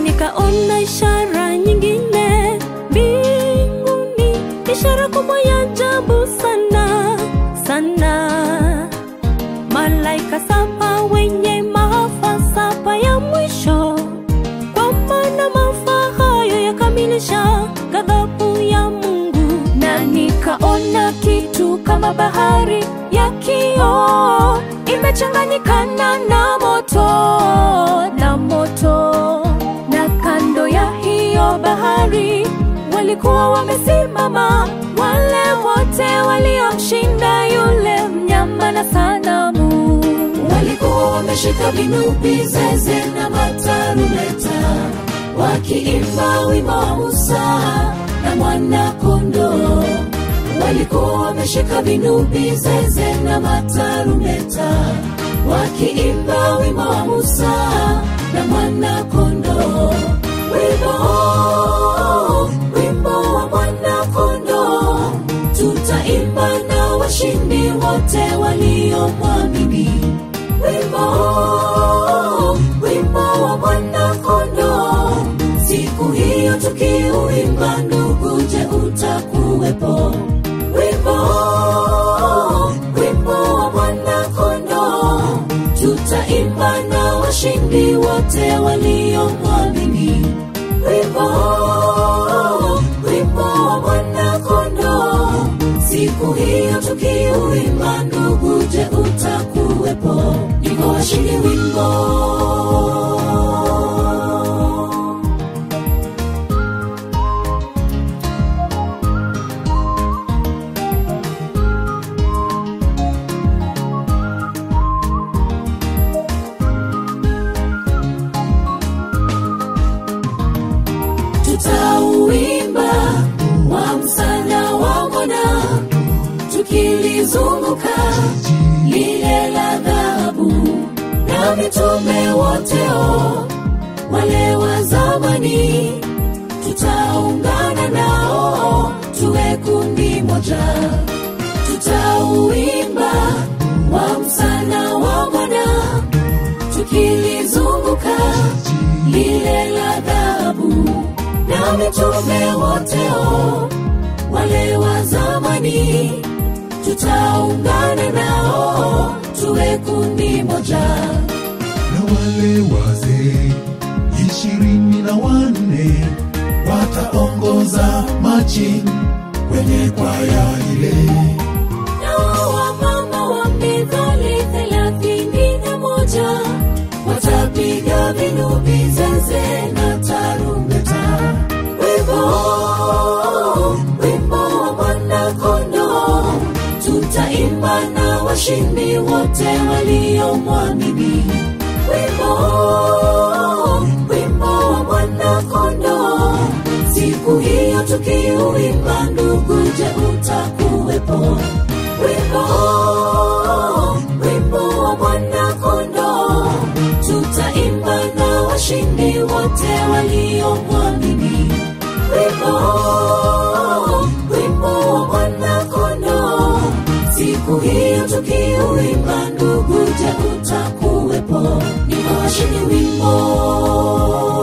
nikaona ishara nyingine mbinguni, ishara kubwa ya ajabu sana sana, malaika saba wenye maafa saba ya mwisho, kwa maana maafa hayo yakamilisha ghadhabu ya Mungu. Na nikaona kitu kama bahari ya kioo imechanganyikana na moto na moto, na kando ya hiyo bahari walikuwa wamesimama wale wote waliomshinda yule mnyama na sanamu. walikuwa wameshika vinubi, zeze na matarumeta, wakiimba wimbo wa Musa na mwana kondoo. Walikuwa wameshika vinubi, zeze na matarumeta, wakiimba wimbo wa Musa na mwana kondoo. Wimbo, wimbo wa mwana kondoo, tutaimba na washindi wote waliomwamini wimbo wimbo wa mwana kondoo siku hiyo tukiuimba ndugu je utakuwepo wimbo wimbo wa mwana kondoo tutaimba na washindi wote waliomwamini wimbo wimbo wa mwana kondoo siku hiyo tukiuimba ndugu je utakuwepo niko washindi wimbo tutauimba wa msana wa mwana tukilizunguka lile la dhahabu na mitume woteo wale wa zamani tutaungana nao tuwe kundi moja tutauimba wa msana wa mwana tukilizunguka lile la dhahabu na mitume woteo wale wa zamani tutaungana nao tuwe kundi moja na wale wazee ishirini na wanne wataongoza machi kwenye kwaya ile nao wamama wa mithali thelathini na moja watapiga vinubi zeze na tarumbeta wimbo wimbo wa mwana kondoo tutaimba na washindi wote waliomwamini wimbo wimbo wa mwana kondoo siku hiyo tukiuimba ndugu je utakuwepo wimbo wimbo wa mwana kondoo tutaimba na washindi wote waliomwamini wimbo wimbo wa mwana kondoo siku hiyo tukiuimba ndugu je utakuwepo ni washindi wimbo